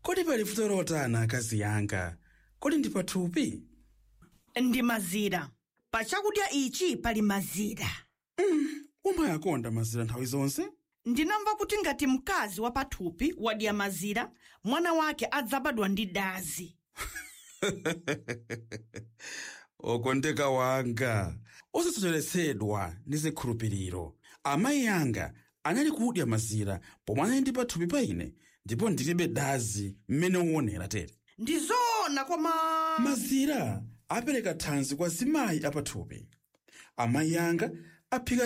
kodi pali vuto lotani akazi yanga kodi ndi pathupi ndi mazira pa chakudya ichi pali mazira umayakonda mazira nthawi zonse ndinamva kuti ngati mkazi wa pathupi wadya mazira mwana wake adzabadwa ndi dazi okondeka wanga osasocheretsedwa ndi zikhulupiriro amayi anga anali kudya mazira pomwe anali ndi pathupi pa ine ndipo ndilibe dazi mmene uonera tere ndi zoona koma mazira apereka thanzi kwa zimayi apathupi amayi anga aphika